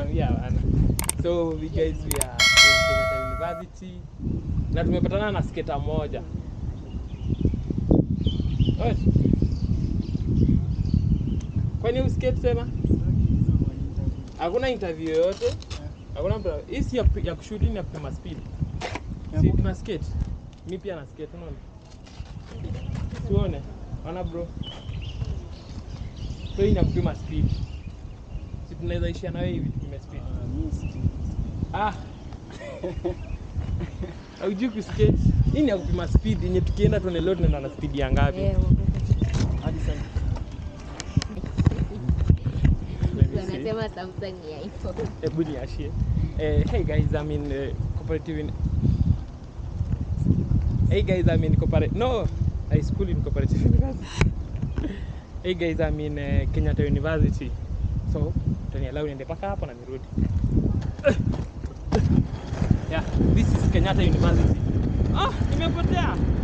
nakwambia bana. So we guys we are in Kenyatta University na tumepatana na skater moja. Oe. Kwani uskate tena? Hakuna interview yoyote? Hakuna mtu. Hii si ya, ya kushoot ni ya kupima speed. Si tuna skate. Mimi pia na skate unaona? Tuone. Ona bro. So hii ni ya kupima speed. Si tunaweza ishia na wewe hivi tupime speed. Ah. Haujui kuskate. Hii ni ya kupima speed yenye tukienda tuone leo tunaenda na speed ya ngapi. Eh, Hadi sasa. wanasema Samsung ni iPhone. Hebu niashie. Eh, hey guys, I'm in uh, cooperative in Hey guys, I'm in cooperative No, high school in cooperative university. hey guys, I'm in uh, Kenyatta University. So, tanialau niende paka hapo na nirudi. yeah, this is Kenyatta University. Ah, nimepotea.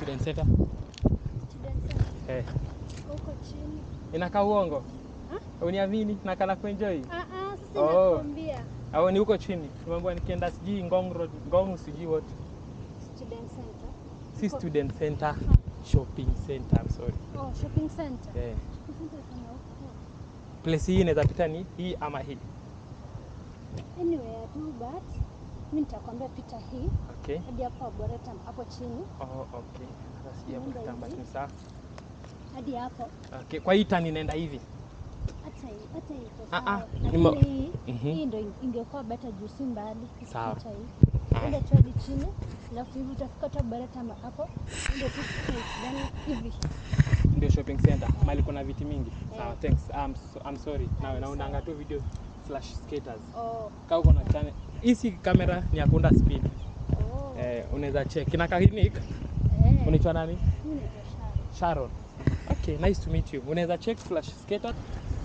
student center Student center. eh. Huko chini. Inakaa uongo uniamini nakala kuenjoy Ah ah, sasa Oh. nakwambia au ni huko chini tumeambiwa nikienda sijui ngong road ngong sijui what student center. si Huko- student center shopping center I'm sorry Oh, shopping center. eh. Shopping center iko na huko. place hii inaweza pita ni hii ama hii Anyway, tu but mimi nitakwambia pita hii okay hadi hapo Arboretum hapo chini oh, okay sasa sijui hapo Nenda kitamba hivi. ni sawa hadi hapo okay kwa hii tani inaenda hivi hata hii hata hii iko Ah, ah, sawa. ni mo- Lakini hii Mhm. hii ndio ingekuwa better juu si mbali. Sawa. Hata hii. Ah. Enda tu hadi chini alafu hivi utafika tu Arboretum hapo ndio tu straight then hivi. ndio shopping center mali kuna viti mingi sawa Eh. thanks I'm, so, I'm sorry na naundanga tu video slash skaters Oh, kama uko na channel hii si kamera ni ya kuunda speed oh. eh, unaweza check ina clinic Eh. unaitwa nani Mimi naitwa Sharon. Sharon okay nice to meet you unaweza check slash skater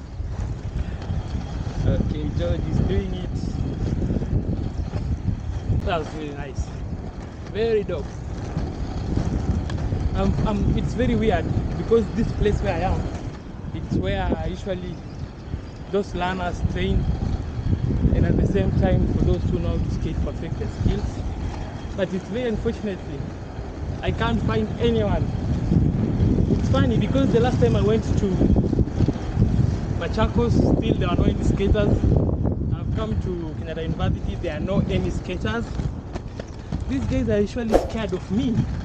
okay George is doing it that was really nice very dope um, um, it's very weird because this place where I am it's where usually those learners train and at the same time for those who know how to skate perfect their skills but it's very unfortunately I can't find anyone it's funny because the last time I went to Machakos, still there are no any skaters. I've come to Canada University, there are no any skaters. These guys are usually scared of me